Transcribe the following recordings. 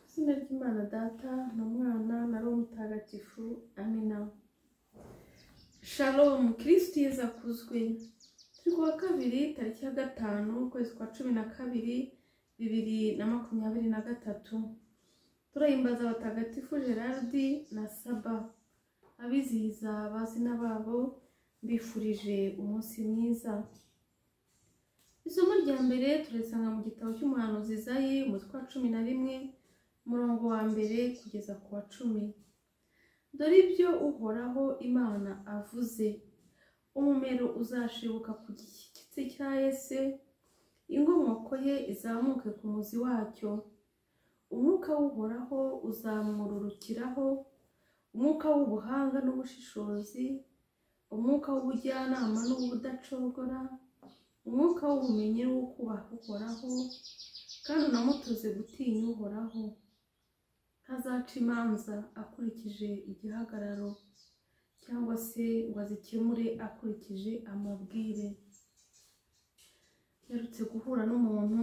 izina ry'imana data na mwana na roho mutagatifu amina shalom kirisitu yeza akuzwe turi ku wa kabiri tariki ya gatanu ukwezi kwa cumi na kabiri bibiri na makumyabiri na gatatu turahimbaza abatagatifu gerard na saba abizihiza abazina babo mbifurije umunsi mwiza isomo rya mbere turisanga mu gitabo cy'umuhanuzi zayi umutwe wa cumi na rimwe umurongo wa mbere kugeza ku wa cumi dore ibyo uhoraho imana avuze umumero uzashibuka ku gishyitsi cya yese inkomoko ye izamuke ku muzi wacyo umwuka w'uhoraho uzamururukiraho umwuka w'ubuhanga n'ubushishozi umwuka w'ubujyanama n'uw'ubudacogora umwuka w'ubumenyi wo kubaha uhoraho kandi unamutoze gutinya uhoraho ntazaca imanza akurikije igihagararo cyangwa se ngo azikemure akurikije amabwire yarutse guhura n'umuntu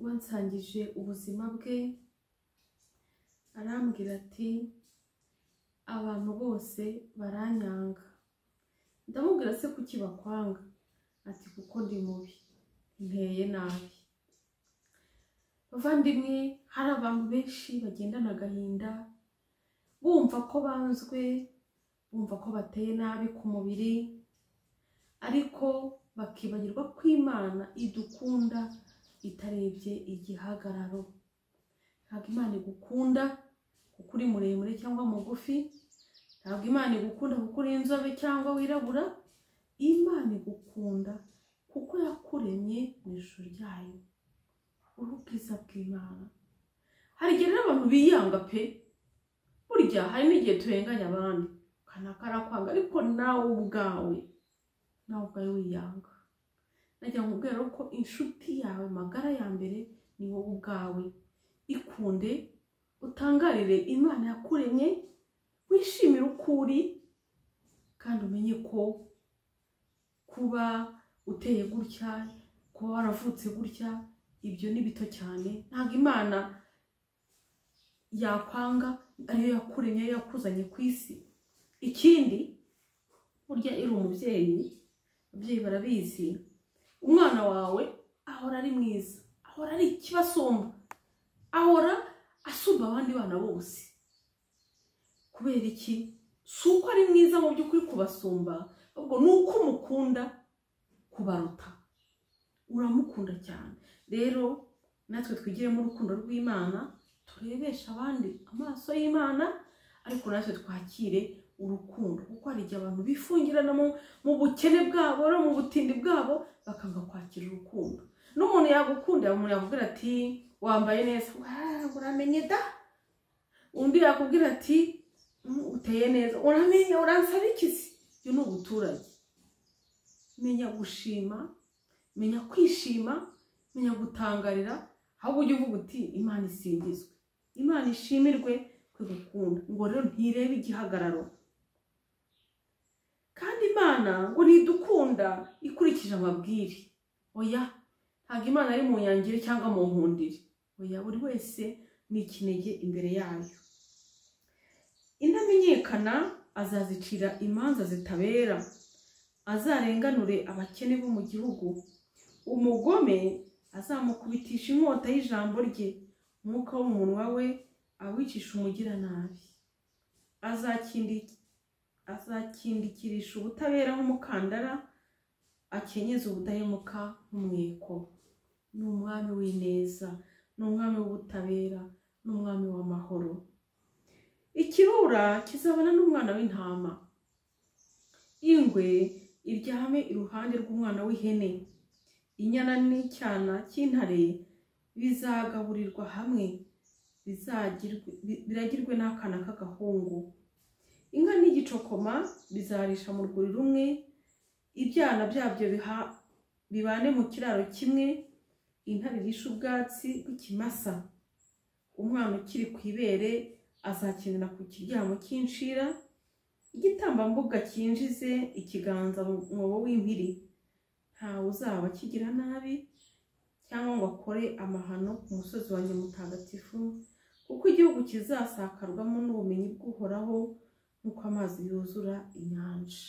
wansangije ubuzima bwe arambwira ati abantu bose baranyanga ndamubwira se kuki bakwanga ati kuko ndi mubi nteye nabi bavandimwe hari abantu benshi bagendana agahinda bumva ko banzwe bumva ko bateye nabi ku mubiri ariko bakibagirwa ko imana idukunda itarebye igihagararo ntabwo imana igukunda kuko uri muremure cyangwa mugufi ntabwo imana igukunda kuko uri inzobe cyangwa wirabura imana igukunda kuko yakuremye mu ishusho ryayo uri ubwiza bw'imana hari igihe rero abantu biyanga pe burya hari n'igihe turenganya abandi kanaka arakwanga ariko nawe ubwawe nawe ubwawe wiyanga nagira ngo ubwira ko inshuti yawe magara ya mbere ni wowe ubwawe ikunde utangarire imana yakuremye wishimire uko uri kandi umenye ko kuba uteye gutya kuba waravutse gutya ibyo ni bito cyane ntabwo imana yakwanga ariyo yakuremye ariyo yakuzanye ku isi ikindi burya iri umubyeyi ababyeyi barabizi umwana wawe ahora ari mwiza ahora ari ikibasumba ahora asumba abandi bana bose kubera iki si uko ari mwiza mu by'ukuri kubasumba ahubwo ni uko umukunda kubaruta uramukunda cyane rero natwe twigiremo urukundo rw'imana turebeshe abandi amaso y'imana ariko natwe twakire urukundo kuko hari igihe abantu bifungirana mu bukene bwabo no mu butindi bwabo bakanga kwakira urukundo n'umuntu yagukunda umuntu yakubwira ati wambaye neza "Wow, uramenye da undi yakubwira ati "Mm, uteye neza uramenye uransaba iki se ibyo ni ubuturage menya gushima menya kwishima menya gutangarira ahubwo ujye uvuga uti imana isingizwe imana ishimirwe kwe gukunda ngo rero ntirebe igihagararo kandi imana ngo ntidukunda ikurikije amabwire oya ntabwo imana ari mu nyangire cyangwa mu nkundire oya buri wese ni ikinege imbere yayo intamenyekana azazicira imanza zitabera azarenganure abakene bo mu gihugu umugome azamukubitisha inkota y'ijambo rye umwuka w'umunwa we awicisha umugiranabi Azakindi- azakindikirisha ubutabera nk'umukandara akenyeze ubudahemuka nk'umweko ni umwami w'ineza ni umwami w'ubutabera ni umwami w'amahoro ikirura kizabana n'umwana w'intama ingwe iryame iruhande rw'umwana w'ihene inyana n'icyana cy'intare bizagaburirwa hamwe bizagirwe- bi- biragirwe n'akana k'agahungu inka n'igicokoma bizarisha mu rwuri rumwe ibyana byabyo biha- bibane mu kiraro kimwe intare irishe ubwatsi bw'ikimasa umwana ukiri ku ibere azakenera ku kiryamo cy'inshira igitambambuga cyinjize ikiganza mu mwobo w'impiri ntawe uzaba kigira nabi bakore amahano ku musozi wanjye mutagatifu kuko igihugu kizasakarwamo n'ubumenyi bw'uhoraho nk'uko amazi yuzura inyanja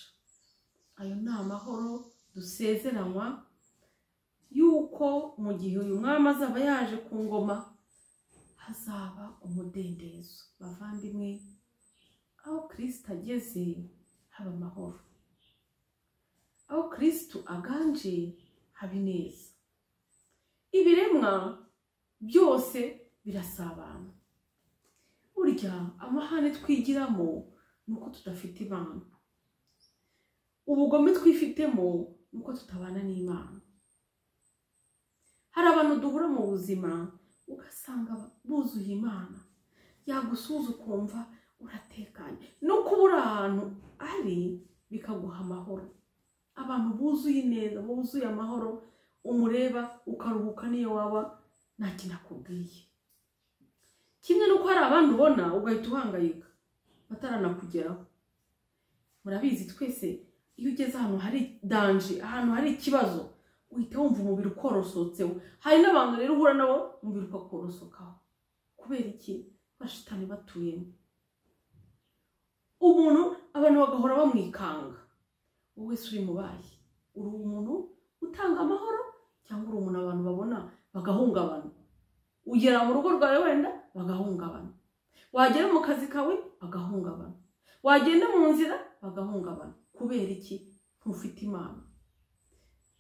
ayo ni amahoro dusezeranywa yuko mu gihe uyu mwami azaba yaje ku ngoma hazaba umudendezo bavandimwe aho kirisita ageze haba amahoro aho kirisitu aganje haba ineza ibiremwa byose birasabana burya amahane twigiramo ni uko tudafite imana ubugome twifitemo ni uko tutabana n'imana hari abantu duhura mu buzima ugasanga buzuye imana yagusuza ukumva uratekanye no kuba uri ahantu ari bikaguha amahoro abantu buzuye ineza buzuye amahoro umureba ukaruhuka n'iyo waba nta kintu akubwiye kimwe n'uko hari abandi ubona ugahita uhangayika bataranakugeraho murabizi twese iyo ugeze ahantu hari danje ahantu hari ikibazo uhita wumva umubiri ukorosotseho hari n'abantu rero uhura nabo umubiri ukakorosokaho kubera iki bashitani batuyemo umuntu abantu bagahora bamwikanga wowe wese uri mu bayi uri umuntu utanga amahoro cyangwa uri umuntu abantu babona bagahungabana ugera mu rugo rwawe wenda bagahungabana wagera mu kazi kawe bagahungabana wagenda mu nzira bagahungabana kubera iki ntufite imana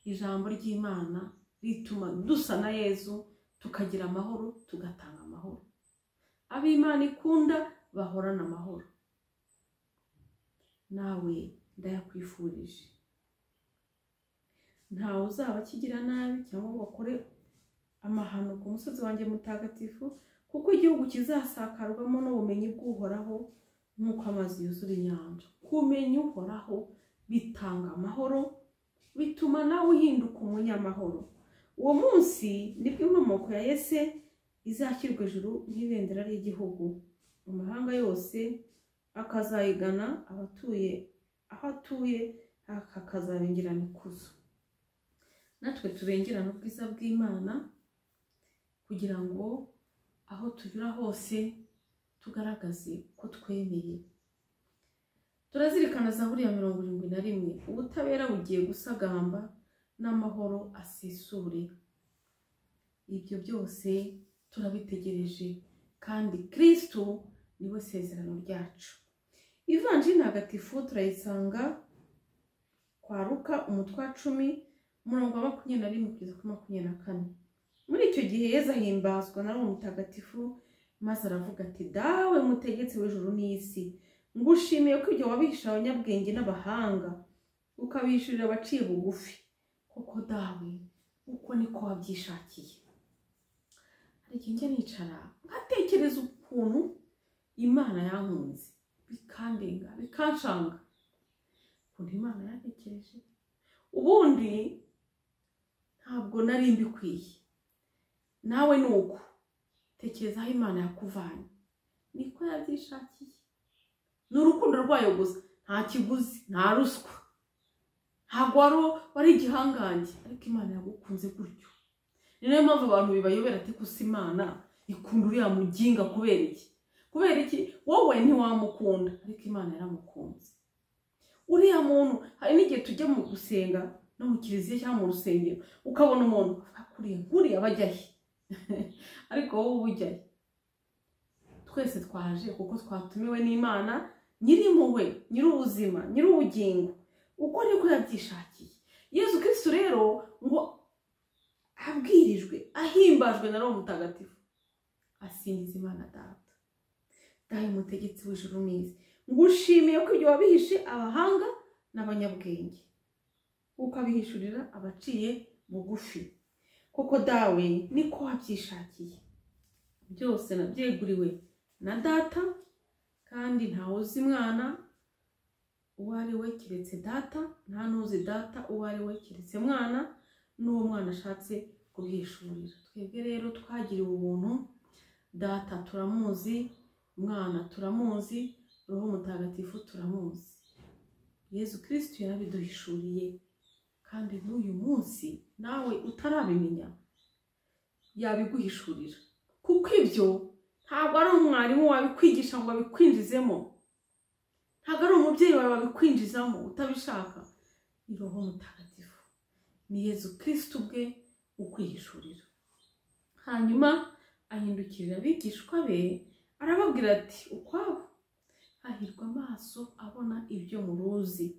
ijambo ry'imana rituma dusa na yezu tukagira amahoro tugatanga amahoro ab'imana ikunda bahorana amahoro nawe ndayakwifurije ntawe uzaba akigira nabi cyangwa ngo bakore amahano ku musozi wanjye mutagatifu kuko igihugu kizasakarwamo n'ubumenyi bw'uhoraho nk'uko amazi yuzura inyanja kumenya uhoraho bitanga amahoro bituma nawe uhinduka umunyamahoro uwo munsi nibwo inkomoko ya yese izashyirwa ejuru nk'ibendera ry'igihugu mu mahanga yose akazayigana abatuye aho atuye hakazabengerana ikuzo natwe tubengerana ubwiza bw'imana kugira ngo aho tunyura hose tugaragaze ko twemeye turazirikana za buriya mirongo irindwi na rimwe ubutabera bugiye gusagamba n'amahoro asesure ibyo byose turabitegereje kandi kirisitu niwe sezerano ryacu ivanjiri ntagatifu turayisanga kwaruka umutwe wa cumi umurongo wa makumyabiri na rimwe kugeza kuri makumyabiri na kane muri icyo gihe yeza ahimbazwa na roho mutagatifu maze aravuga ati dawe mutegetse w'ijuru n'isi ngushimiye ko ibyo wabihisha abanyabwenge n'abahanga ukabishyurira abaciye bugufi kuko dawe uko niko wabyishakiye ariko njya nicara nkatekereza ukuntu imana yankunze bikandenga bikancanga ukuntu imana yatekereje ubundi ntabwo nari mbikwiye nawe ni uko tekereza aho imana yakuvanye niko yabyishakiye ni urukundo rwayo gusa nta kiguzi nta ruswa ntabwo wari igihangange ariko imana yagukunze gutyo ni nayo mpamvu abantu bibayobera ati gusa imana ikunda uriya muginga kubera iki kubera iki wowe ntiwamukunda ariko imana yaramukunze uriya muntu hari n'igihe tujya mu gusenga no mu kiliziya cyangwa mu rusengero ukabona umuntu akuriye nkuriya bajya he ariko wowe uba ujya he twese twaje kuko twatumiwe n'imana nyirimpuhwe nyir'ubuzima nyir'ubugingo uko niko yabyishakiye yezu kirisitu rero ngo abwirijwe ahimbajwe na roho mutagatifu asingiza imana data dahe mutegetsi w'ijuru neza ngushimiye ko ibyo wabihishe abahanga n'abanyabwenge ukabihishurira abaciye bugufi kuko dawe niko wabyishakiye byose nabyeguriwe na data kandi ntawe uzi mwana uwo ari we keretse data nta n'uzi data uwo ari we keretse mwana n'uwo mwana ashatse kubwishurira twebwe rero twagiriwe ubuntu data turamuzi mwana turamuzi roho mutagatifu turamuzi yezu kirisitu yarabiduhishuriye kandi n'uyu munsi nawe utarabimenya yabiguhishurira kuko ibyo ntabwo ari umwarimu wabikwigisha ngo abikwinjizemo ntabwo ari umubyeyi wawe wabikwinjizamo utabishaka ni roho mutagatifu ni yezu kirisitu ubwe ukwihishurira hanyuma ahindukirira abigishwa be arababwira ati ukwabo hahirwa amaso abona ibyo muruzi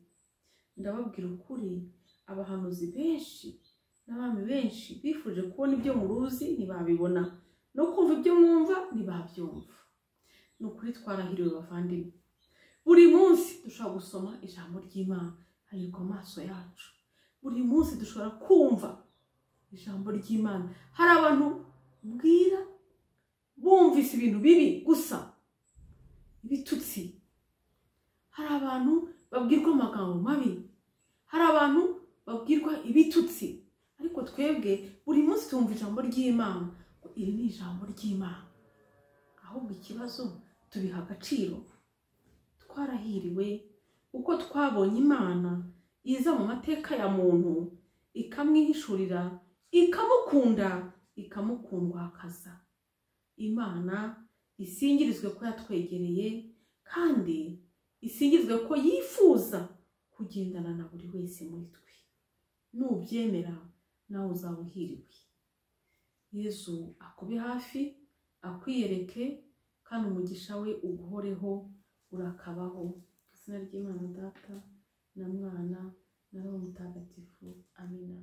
ndababwira ukuri abahanuzi benshi n'abami benshi bifuje kubona ibyo muruzi ntibabibona no kumva ibyo mwumva ntibabyumva ni ukuri twarahiriwe bavandimwe buri munsi dushobora gusoma ijambo ry'imana hahirwa amaso yacu buri munsi dushobora kumva ijambo ry'imana hari abantu bwira bumvise ibintu bibi gusa ibitutsi hari abantu babwirwa amagambo mabi hari abantu babwirwa ibitutsi ariko twebwe buri munsi tumva ijambo ry'imana ngo iri ni ijambo ry'imana ahubwo ikibazo tubiha agaciro twarahiriwe uko twabonye imana iza mu mateka ya muntu ikamwihishurira ikamukunda ikamukundwakaza imana isingirizwe ko yatwegereye kandi isingirizwe ko yifuza kugendana na buri wese muri twe nubyemera nawe uzaba uhiriwe yezu akube hafi akwiyereke kandi umugisha we uguhoreho urakabaho izina ry'imana data na mwana na roho mutagatifu amina